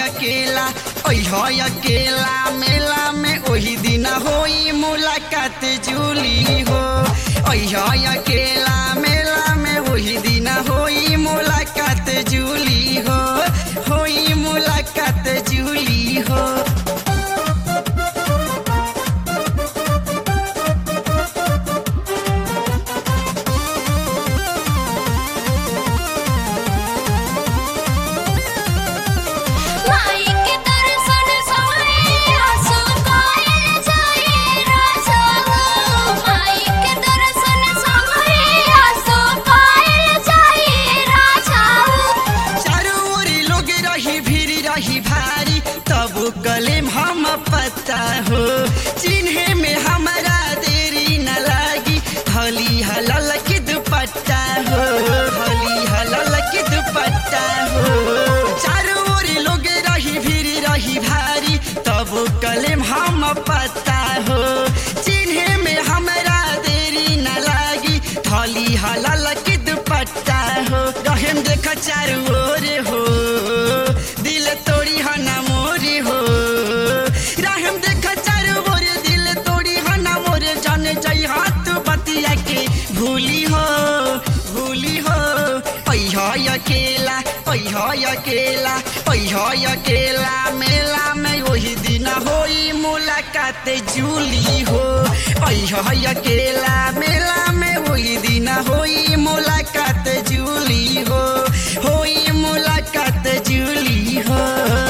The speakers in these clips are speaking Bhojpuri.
अकेला ओह अकेला मेला में ओही दिन होई मुलाकात जूली हो ओह अकेला मेला में ओही दिन होई मुलाकात जूली हो होई मुलाकात जूली हो माई के दर्शन सोए आंसू कायल जाए राजा माई के दर्शन सोए आंसू कायल जाए राजा चारों ओर लोग रही भीड़ रही भारी तब कलेम हम पता हो चिन्हे में हमारा देरी न लागी हली हलल की दुपट्टा हो हली हलल की दुपट्टा हो चारों ओर लोग रही भीड़ रही भारी तब कलेम हम पता हो चिन्हे में हमारा देरी न लागी थली हलल की दुपट्टा हो रहेम देख चारू ओर हो दिल तोड़ी हना मोरी हो रहेम देख चारू ओर दिल तोड़ी हना मोरे जाने जाई हाथ बतिया के भूली हो भूली हो पैह अकेला पैह अकेला पैह अकेला मेला में वही दिन होई मुलाकात जूली हो पैह अकेला मेला में वही दिन होई मुलाकात जूली हो होई मुलाकात जूली हो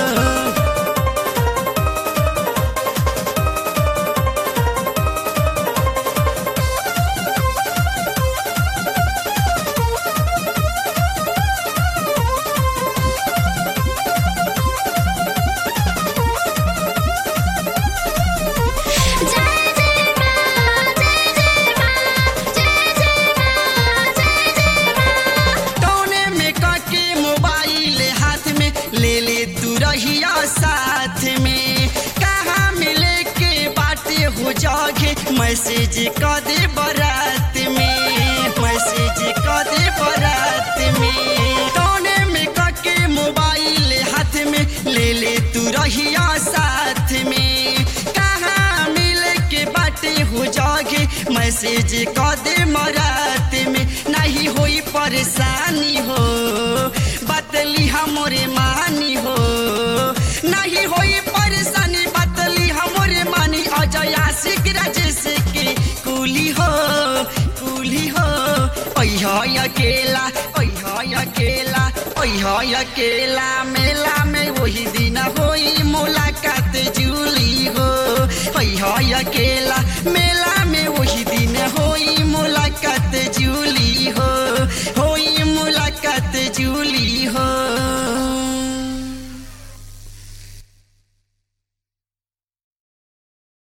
जय जय मां जय जय मां जय जय मां जय जय मां टोने में काके मोबाइल हाथ में ले ले तू रहिया साथ में कहाँ मिले के बाटे हो जागे मैसेज कर दे बारात में मैसेज कर दे बारात में टोने में काके मोबाइल हाथ में ले ले तू रहिया साथ में कहाँ मिले के बाटे हो जागे मैसेज कर दे मरात में नहीं होई परेशानी हो बतली हमरे मानी हो नहीं होई परेशानी बतली हमरे मानी अजय आशिक राजेश के कुली हो कुली हो पैह अकेला पैह अकेला पैह अकेला मेला में वही दिन होई मुलाकात जूली हो पैह अकेला मेला में वही दिन होई मुलाकात